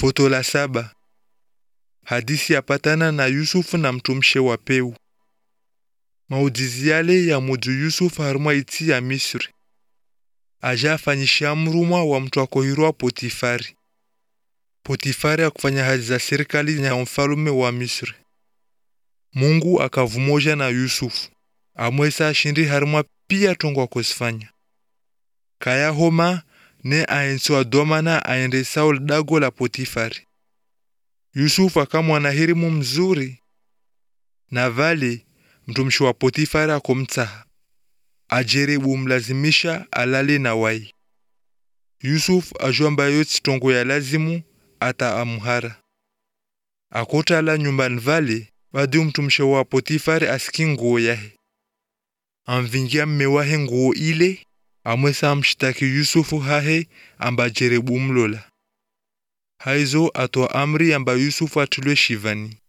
Foto la saba. Hadisi yapatana na Yusufu na mtumshe wa peu. Maujizi yale ya muju Yusufu harumwa iti ya Misri. Aja afanyisha mrumwa wa mtu akohirwa Potifari. Potifari akufanya hazi za serikali ya mfalume wa Misri. Mungu akavumoja na Yusufu. Amwesa ashindi harumwa pia tongo akosifanya. Kaya homa ne aensiwa domana aende Saul dago la Potifari. Yusufu akamwana hirimu mzuri na vale mtumishi wa Potifari akomtsaha ajeribu mlazimisha alale na wai. Yusuf ajwamba yoti tongo ya lazimu ata amhara akotala nyumbani vale badi mtumishi wa Potifari asiki nguo yahe amvingia mme wahe nguo ile amwesa amshtaki Yusufu hahe amba jerebu mlola haizo atoa amri amba Yusufu atulwe shivani